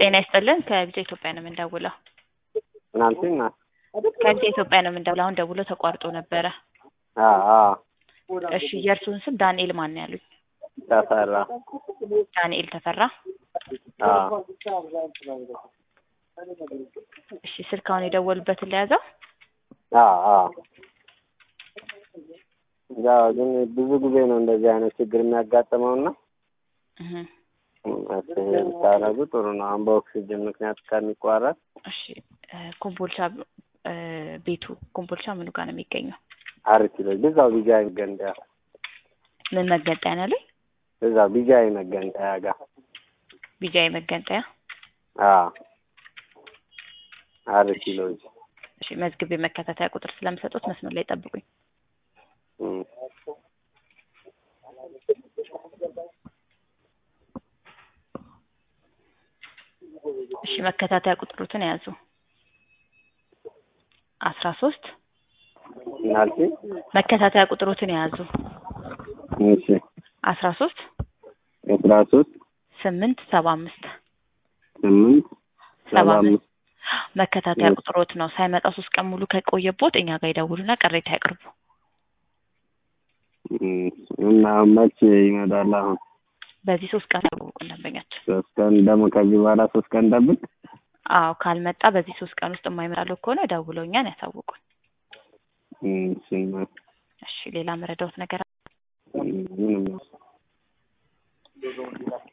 ጤና ይስጥልን ከቢጫ ኢትዮጵያ ነው የምንደውለው። ምናልሽኝ? ከቢጫ ኢትዮጵያ ነው የምንደውለው። አሁን ደውሎ ተቋርጦ ነበረ። አዎ አዎ እሺ የእርስዎን ስም ዳንኤል ማን ነው ያሉኝ? ተፈራ። ዳንኤል ተፈራ። አዎ እሺ ስልክ አሁን የደወሉበትን ለያዘው? አዎ አዎ ያው ግን ብዙ ጊዜ ነው እንደዚህ አይነት ችግር የሚያጋጥመው እና እህ መፍትሄ ብታደርጉ ጥሩ ነው። አሁን በኦክሲጅን ምክንያት ከሚቋረጥ እሺ እ ኮምቦልቻ እ ቤቱ ኮምቦልቻ ምኑ ጋር ነው የሚገኘው? አሪፍ ይለኝ ብዛው ቢጃይ መገንጠያ ምን መገንጠያ ነው ያለኝ? ብዛው ቢጃይ መገንጠያ ጋር ቢጃይ መገንጠያ። አዎ አሪፍ ይለኝ እሺ መዝግቤ መከታተያ ቁጥር ስለምሰጡት መስመር ላይ ጠብቁኝ። እም እሺ መከታተያ ቁጥሩትን ያዙ። አስራ ሶስት ምናልሽኝ? መከታተያ ቁጥሩትን የያዙ እሺ አስራ ሶስት አስራ ሶስት ስምንት ሰባ አምስት ስምንት ሰባ ሰባ አምስት አምስት መከታተያ ቁጥሮት ነው። ሳይመጣ ሶስት ቀን ሙሉ ከቆየቦት እኛ ጋር ይደውሉና ቅሬታ ያቅርቡ። እም እና መቼ ይመጣል? አሁን በዚህ ሶስት ቀን ያውቁን ደንበኛችን። ሶስት ቀን ደግሞ ከዚህ በኋላ ሶስት ቀን ጠብቅ። አዎ ካልመጣ በዚህ ሶስት ቀን ውስጥ የማይመጣለው ከሆነ ደውለው እኛን ያሳውቁን። እም እሺ እሺ ሌላ መረዳዎት ነገር ምንም